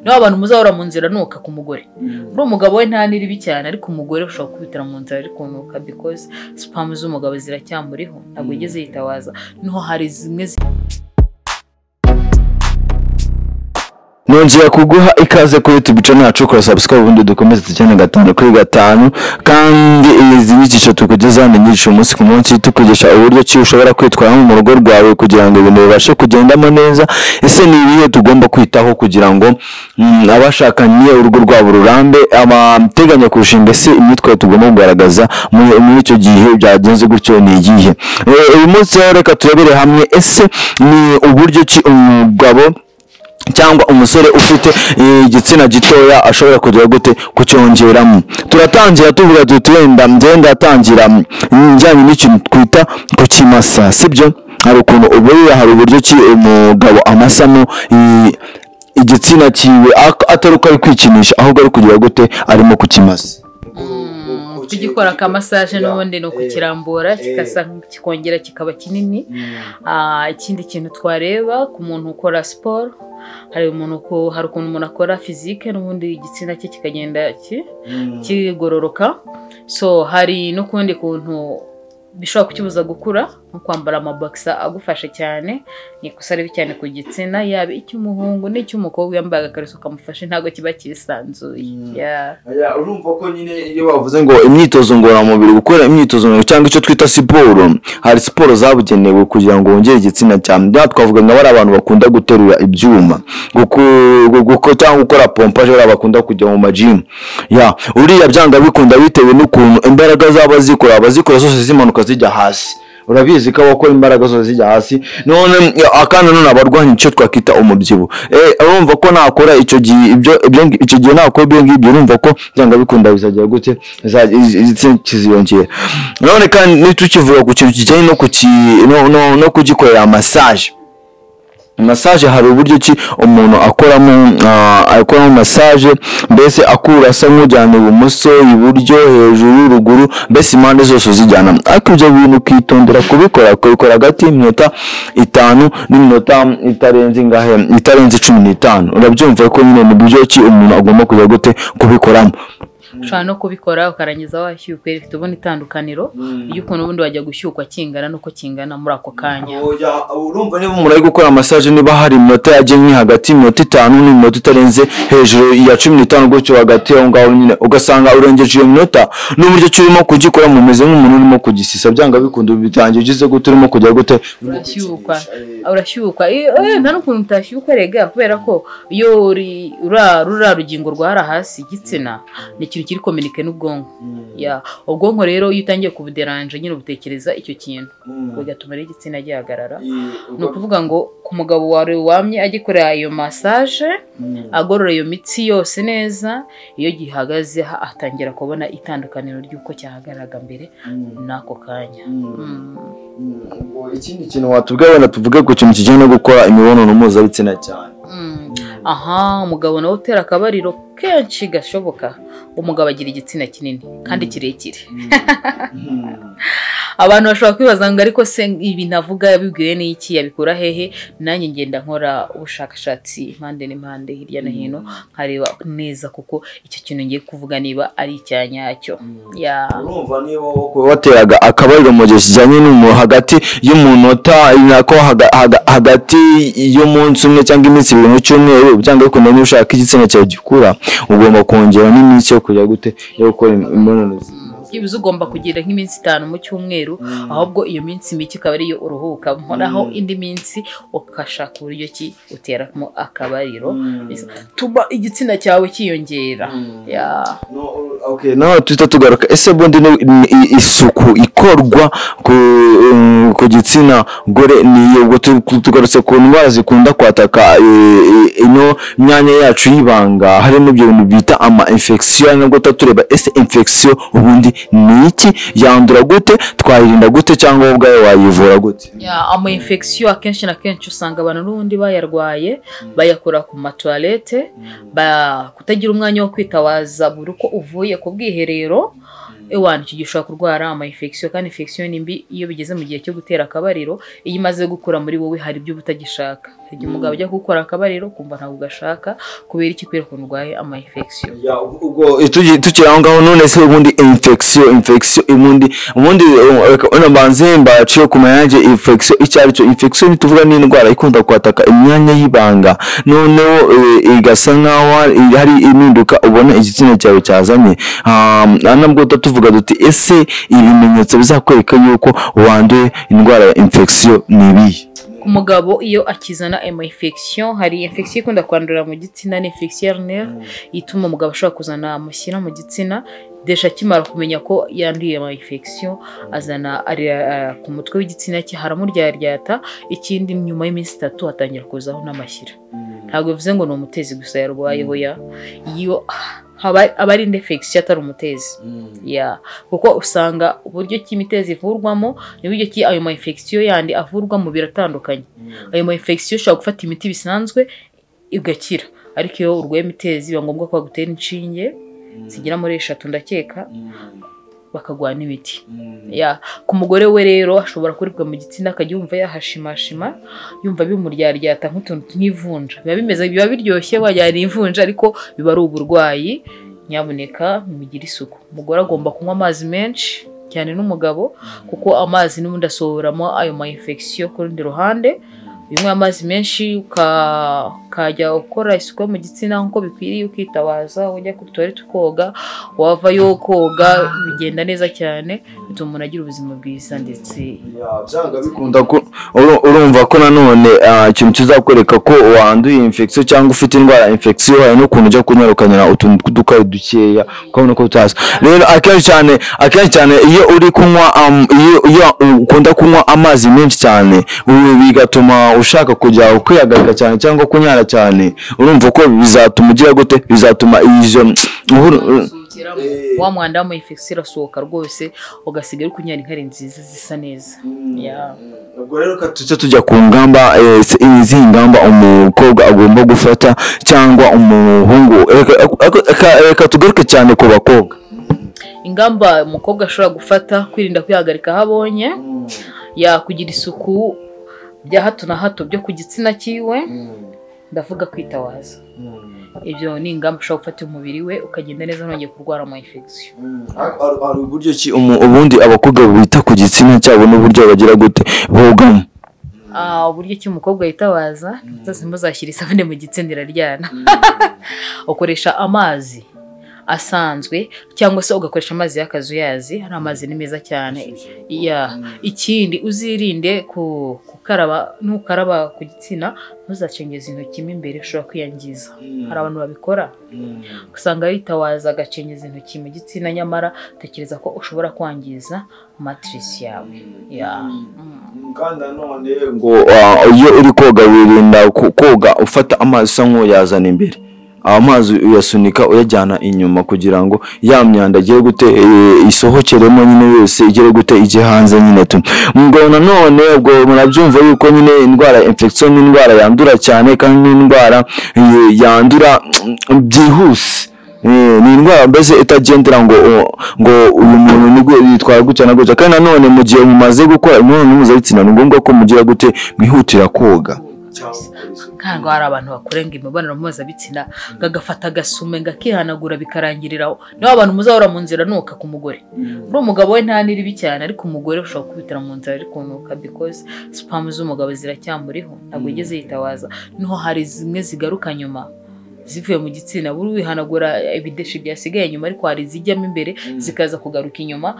niba abantu muzahora mu nzira nuka ku mugore uriya umugabo we nta niribi cyane ariko umugore ushobora kubitira mu nzira ariko nuka because sipamu z'umugabo ziracyamuriho ntabwo igeze yitabaza niho hari zimwe zi- nongera kuguha ikaze kuri youtube channel yacu kora subscribe ubundi dukomeze tujyane gatanu kuri gatanu kandi izi nyigisho tukugezaho ni nyinshi umunsi ku munsi tukugisha uburyo ki ushobora kwitwaramo mu rugo rwawe kugira ngo ibintu bibashe kugendamo neza ese ni ibihe tugomba kwitaho kugira ngo mm, abashakanye urugo rwabo rurambe abateganya kurushinga se imyitwarire tugomba kugaragaza mu- muri icyo gihe byagenze gutyo ni iyihe Eh, uyu munsi rero reka turebere hamwe ese ni uburyo ki umugabo cyangwa umusore ufite eh, igitsina gitoya ashobora kugira gute kucyongeramo turatangira tuvuga tuti wenda njyewe ndatangira mm, njyanye n'ikintu twita kukimasa sibyo hari ukuntu uburira hari uburyo ki umugabo amasamo i- igitsina kiwe ak- atari uko ari kwikinisha ahubwo ari kugira gute arimo kukimasa kugikora akamasage n'ubundi ni ukukira ukukirambura Eh. kigasa kikongera kikaba kinini Ah, ikindi kintu twareba ku muntu ukora siporo hari umuntu uko- hari ukuntu umuntu akora fizike n'ubundi igitsina cye kikagenda ki- kigororoka so hari n'ukundi kuntu bishobora kukibuza gukura nko kwambara amabogisa agufasha cyane ni ikosa ribi cyane ku gitsina yaba icy'umuhungu n'icy'umukobwa yambaye agakariso kamufashe ntabwo kiba cyisanzuye Mm. Yeah. urumva ko nyine iyo bavuze ngo ngo imyitozo ngororamubiri gukora imyitozo ngororamubiri cyangwa icyo twita siporo hari siporo zabugenewe kugira ngo wongere igitsina cyane bya twavuga nka bari abantu bakunda guterura ibyuma guku- gu- guko- cyangwa gukora pompaje bariya bakunda kujya mu majimu ya uriya byanga bikunda bitewe n'ukuntu imbaraga zabo zikora abazikora zose zimanuka zijya hasi urabizi ko abakora imbaraga zose zijya hasi none ya, kandi none abarwanya icyo twakita umubyibuho Eh, urumva ko nakora icyo gihe ibyo ibyo ngi- icyo gihe nakora ibyo ngibyo urumva ko byanga bikunda bizagira gute Za- izi- izi- kiziyongera none kandi nitukivuga ku kintu kijyanye no kuki- no- no- no kugikorera masaje masaje hari uburyo ki umuntu akoramo ah, akoramo masaje mbese akura asa nk'ujyana ibumoso iburyo hejuru ruguru mbese impande zose uzijyana ariko ibyo bintu ukitondera kubikora ukabikora hagati y'iminota itanu n'iminota itarenze ingahe itarenze cumi n'itanu urabyumva ko nyine ni uburyo ki umuntu agomba kujya gute kubikoramo ushobora no kubikora ukarangiza washyukuye rifite ubundi itandukaniro ry'ukuntu ubundi wajya gushyukwa kingana n'uko kingana muri ako kanya oya urumva niba umuntu ari gukora masaje niba hari iminota yagennye hagati y'iminota itanu n'iminota itarenze hejuru ya cumi n'itanu gutyo hagati aho ngaho nyine ugasanga urengeje iyo minota n'uburyo ki urimo kugikora mumeze nk'umuntu urimo kugisisa byanga bikunda bitangiye ugeze gute urimo kujya gute urashyukwa urashyukwa Eh, eh, nta n'ukuntu utashyukwa rega kubera ko iyo uri- ura- ruriya rugingo rwara hasi igitsina ni ikintu kiri kominike n'ubwonko Ya, ubwonko rero iyo utangiye kubuderanje nyine butekereza icyo kintu bigatuma rero igitsina gihagarara ni ukuvuga ngo ku mugabo wawe wamye agikorera iyo masaje agorora iyo mitsi yose neza iyo gihagaze ha- atangira kubona itandukaniro ry'uko cyahagararaga mbere n'ako kanya Mm. ikindi kintu watubwira wenda tuvuge ku kintu kijyanye no gukora imibonano mpuzabitsina cyane Mm. aha umugabo nawe utera akabariro kenshi gashoboka umugabo agira igitsina kinini kandi kirekire abantu bashobora kwibaza ngo ariko se ibi navuga yabibwiwe n'iki yabikura hehe nanjye ngenda nkora ubushakashatsi impande n'impande hirya no hino nkareba neza kuko icyo kintu ngiye kuvuga niba ari icya nyacyo ya urumva niba wowe ku- wateraga akabariro mu gihe kijyanye n'umuntu hagati y'umunota nako haga- haga- hagati y'umunsi umwe cyangwa iminsi ibiri mu cyumweru byanga bikunda niba ushaka igitsina cyawe gikura ugomba kongera n'iminsi yo kujya gute yo gukora imibonano byibuze ugomba kugira nk'iminsi itanu mu cyumweru ahubwo iyo minsi mike ikaba ariyo uruhukamo naho indi minsi ugashaka uburyo ki uteramo akabariro tuba igitsina cyawe cyiyongera ya No, ur- okay. Okay, naho tuhita tugaruka ese bundi ni- ni- i- isuku ikorwa ku, um, ku gitsina gore ni ubwo tu- tu- tugarutse ku ndwara zikunda kwataka eh, eh, ino myanya yacu y'ibanga harimo ibyo bintu bita ama infection nabwo tuba tureba ese infection ubundi ni iki yandura gute twayirinda gute cyangwa wowe ubwawe wayivura gute ya ama infection akenshi na kenshi usanga abantu n'ubundi bayarwaye bayakora ku matuwarete ba- kutagira umwanya wo kwitawaza buri uko uvuye ku bwiherero ewana icyo gihe ushobora kurwara ama infection kandi infection ni mbi iyo bigeze mu gihe cyo gutera akabariro iyo imaze gukura muri wowe hari ibyo uba utagishaka igihe umugabo ajya gukora akabariro kumva ntabwo ugashaka kubera iki kubera ukuntu urwaye ama infection Ya, ubwo- ubwo Tugi- tukiri aho ngaho none se ubundi infection infection ubundi ubundi eh, reka ono mbanze mbaciye ku mayange infection icyo ari cyo infection tuvuga ni indwara ikunda kwataka imyanya y'ibanga noneho eh, igasa nkaho hari- hari impinduka ubona igitsina cyawe cyazanye Ah, nubwo tuvuga duti ese ibimenyetso bizakwereka yuko wanduye indwara ya infection ni ibihe ku mugabo iyo akizana ama infection hari infection ikunda kwandurira mu gitsina ni infection ya nerve ituma umugabo ashobora kuzana amashyira mu gitsina desha akimara kumenya ko yanduye ama infection azana ari eh, ku mutwe w'igitsina cye haramuryata ikindi nyuma y'iminsi itatu hatangira kuzaho n'amashyira ntabwo bivuze ngo ni umutezi gusa yarwayeho ya iyo haba- aba ari indi infection atari umutezi ya kuko usanga uburyo ki imitezi ivurwamo n'uburyo ki ayo ma infection yandi avurwamo biratandukanye ayo ma infection ushobora gufata imiti bisanzwe igakira ariko iyo urwaye imitezi biba ngombwa ko bagutera inshinge zigera muri eshatu ndakeka bakaguha n'imiti ya ku mugore we rero ashobora kuribwa mu gitsina akajya yumva yahashimashima yumva bimuryata nk'utuntu nk'ivunja biba bimeze biba biryoshye wagira ni ivunja ariko biba ari uburwayi nyamuneka mugire isuku umugore agomba kunywa amazi menshi cyane n'umugabo kuko amazi n'ubundi asohoramo ayo ma infection ku rundi ruhande iyo unywa amazi menshi uka- ukajya ukora isuku yo mu gitsina nk'uko bikwiriye ukitabaza ujya kuri tuwarete ukoga wavayo koga bigenda neza cyane bituma umuntu agira ubuzima bwiza ndetse Ya, byanga bikunda Ukunda ko- uru- urumva ko nanone ah, ikintu kizakwereka ko wanduye infection cyangwa ufite indwara ya infection hari n'ukuntu ujya kunyarukanyara utuntu tw'udukayi dukeya ukabona ko utazi rero akenshi cyane akenshi cyane iyo uri kunywa am- iyo iyo ukunda kunywa amazi menshi cyane ubu bigatuma ushaka kujya ukwihagarika cyane cyangwa kunyara cyane urumva ko bizatuma ugira gute bizatuma izo uhuru- Eh. wa mwanda w'ama infection irasohoka rwose ugasigaye uri kunyara inkari nziza zisa neza Ya. ubwo rero ka tujye tujya ku ngamba eh, se- izi ngamba umukobwa agomba gufata cyangwa umuhungu Reka- reka- reka- reka tugaruke cyane ku bakobwa ingamba umukobwa ashobora gufata kwirinda kwihagarika aho abonye ya kugira isuku bya hato na hato byo ku gitsina cyiwe ndavuga kwitawaza ibyo ni ingamba ushobora gufata umubiri we ukagenda neza ntongeye kurwara ama infection hari uburyo ki Umu- ubundi abakobwa bita ku gitsina cyabo n'uburyo bagira gute bogamo Ah, uburyo ki umukobwa yitabaza zose muzashyira isabune mu gitsina iraryana ukoresha amazi asanzwe cyangwa se ugakoresha amazi y'akazuyazi hari amazi ni meza cyane ya ikindi uzirinde ku- gukaraba nukaraba ku gitsina ntuzacengeze intoki mo imbere ushobora kwiyangiza hari abantu babikora usanga yitawaza agacengeza intoki mu gitsina nyamara utekereza ko ushobora kwangiza matirisi yawe ya Mm. kandi nanone ngo ngo ah, iyo uri koga wirinda ku- koga ufata amazi usa nk'uyazana imbere amazi uyasunika uyajyana inyuma kugira ngo ya myanda igiye gute eh, isohokeremo nyine yose igere gute ijye hanze nyine tu ngo nanone ubwo murabyumva yuko nyine indwara ya infection ni indwara yandura cyane kandi ni indwara eh, yandura byihuse Eh, ni indwara mbese itagendera ngo ngo uyu muntu ni gwe- yitwara gutya na gutya kandi nanone mu gihe mumaze gukora imibonano mpuzabitsina ni ngombwa ko mugira gute mwihutira koga cyangwa gukora isuku. ntabwo hari abantu bakurenga imibonano mpuzabitsina gagafata agasume ngakihanagura bikarangirira aho niba abantu muzahora mu nzira nuka ku mugore uriya umugabo we nta niribi cyane ariko umugore ushobora kubitira mu nzira ari kunuka because sipamu z'umugabo ziracyamuriho ntabwo yigeze yitawaza niho hari zimwe zigaruka nyuma zivuye mu gitsina buri wihanagura ibideshi byasigaye inyuma ariko hari izijyamo imbere zikaza kugaruka inyuma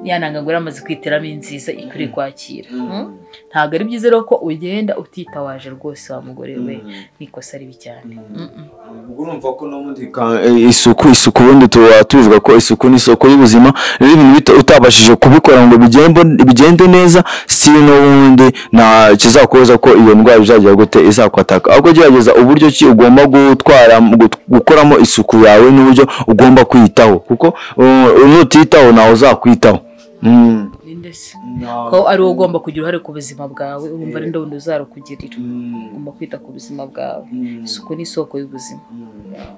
yananga ngo yamaze kwiteramo inziza ikwiriye kwakira Mm? ntabwo ari byiza rero ko ugenda utitawaje rwose wa mugore we ni ikosa ribi cyane Mm-mm. ubwo urumva ko n'ubundi Ka- eh, isuku isuku ubundi tuba tubivuga ko isuku ni isoko y'ubuzima rero ibintu bito utabashije kubikora ngo bigende bigende neza si n'ubundi nta kizakubuza ko iyo ndwara izagira gute izakwataka ahubwo gerageza uburyo ki ugomba gutwara gut- gukoramo isuku yawe n'uburyo ugomba kwiyitaho kuko uh, nutiyitaho ntawe uzakwitaho Mm. Ni ndetse na- ko ari wowe ugomba kugira uruhare ku buzima bwawe wumva ari wundi uzarukugirira Mm, ugomba kwita ku buzima bwawe mm, isuku ni isoko y'ubuzima mm.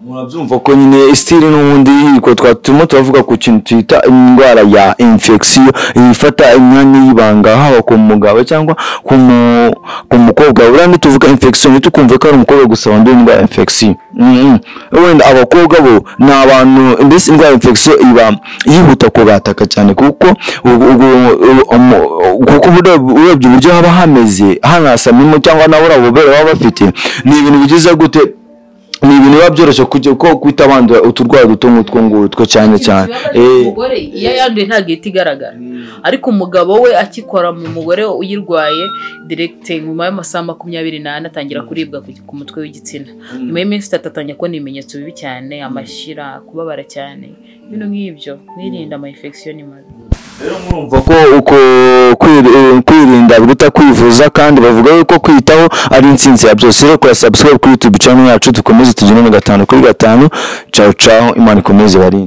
murabyumva ko ko nyine stili n'ubundi yiko twatuma turavuga ku kintu twita indwara ya infection ifata imyanya y'ibanga haba ku mugabo cyangwa ku mu- ku mukobwa buriya ntituvuga infection ntitukumve ko ari umukobwa gusa wanduye indwara ya infection Mm, mm. wenda abakobwa bo ni abantu mbese indwara ya infection iba yihuta kubataka cyane kuko ubu- ubu- ubu- umu- kuko uburyo- urebye uburyo haba hameze hanasamimo cyangwa na buriya bubobere baba bafite ni ibintu bigize gute ni ibintu biba byoroshye kujya ko kwita abandi uturwayi duto nk'utwo ngutwo cyane cyane Eh, umugore iyo yanduye ntabwo ihita igaragara ariko umugabo we akikora mu mugore we uyirwaye diregite nyuma y'amasaha makumyabiri n'ane atangira kuribwa ku- ku mutwe w'igitsina nyuma y'iminsi itatu atangira kubona ibimenyetso bibi cyane amashyira kubabara cyane ibintu nk'ibyo mwirinda ama infection mabi rero murumva ko uko kwir- eh, kwirinda biruta kwivuza kandi bavuga yuko kwitaho ari insinzi ya byose rero kora subscribe kuri youtube channel yacu dukomeze tugire na gatanu kuri gatanu caho caho imana ikomeze barinde